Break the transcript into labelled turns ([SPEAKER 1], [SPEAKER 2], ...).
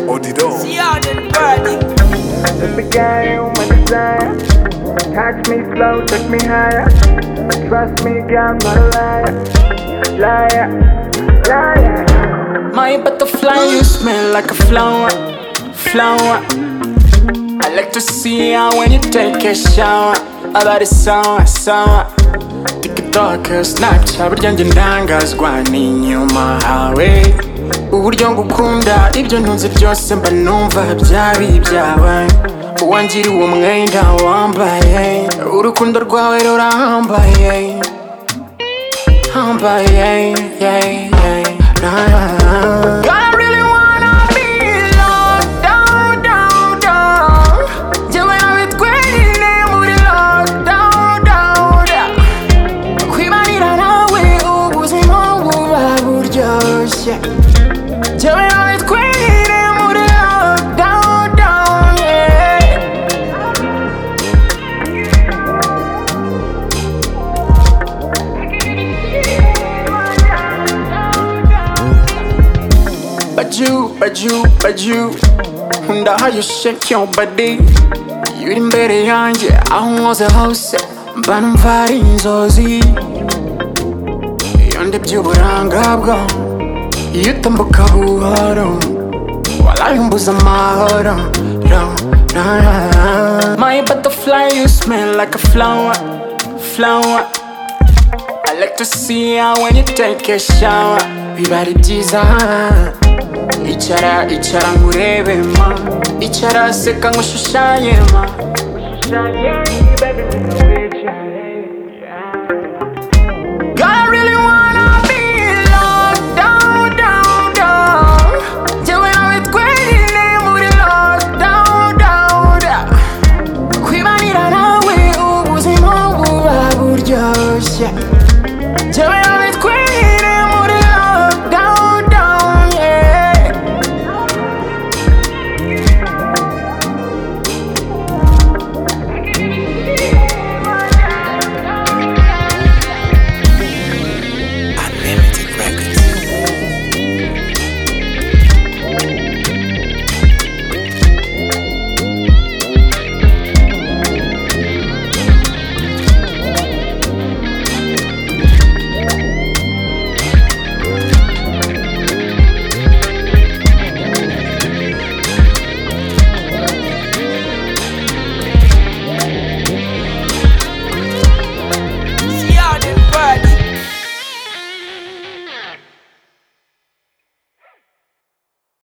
[SPEAKER 1] Odidon.
[SPEAKER 2] See how them burning.
[SPEAKER 3] Just a guy on my desire. Touch me slow, take me higher. Trust me, girl, I'm not a liar. Liar, liar.
[SPEAKER 2] My butterfly, you smell like a flower, flower. I like to see how when you take a shower. About it sour, sour. TikTok, Snapchat, burya njye ndangazwa n'inyuma hawe. Uburyo ngukunda ibyo ntunze byose mba numva byari ibyawe. Uwangira uwo mwenda wambaye, urukundo rwawe rurambaye. Humble, yeah, yeah, yeah. Nah. I really wanna be loved, down, down, down. Njyewe nawe twenyine muri lockdown, down, down. Kwibanira nawe ubuzima buba buryoshye. Njyewe nawe twenyine muri lockdown, down, yeah. But you, but you, but you Nkunda how you shake your body Yuri imbere yanjye aho nkoze hose Mba numva ari inzozi Iyo ndebye uburanga bwo Iyo utambuka buhoro Walayi umbuza amahoro Ra, ra, ra. My butterfly you smell like a flower Flower I like to see her when you take a shower Biba ari byiza Icara icara ngurebe ma Icara seka ngushushanye ma
[SPEAKER 3] Shaggy, baby, we know it's shaggy.
[SPEAKER 2] I really wanna be locked down, down, down Njyewe nawe twenyine muri lockdown, down, down Kwibanira nawe ubuzima buba buryoshye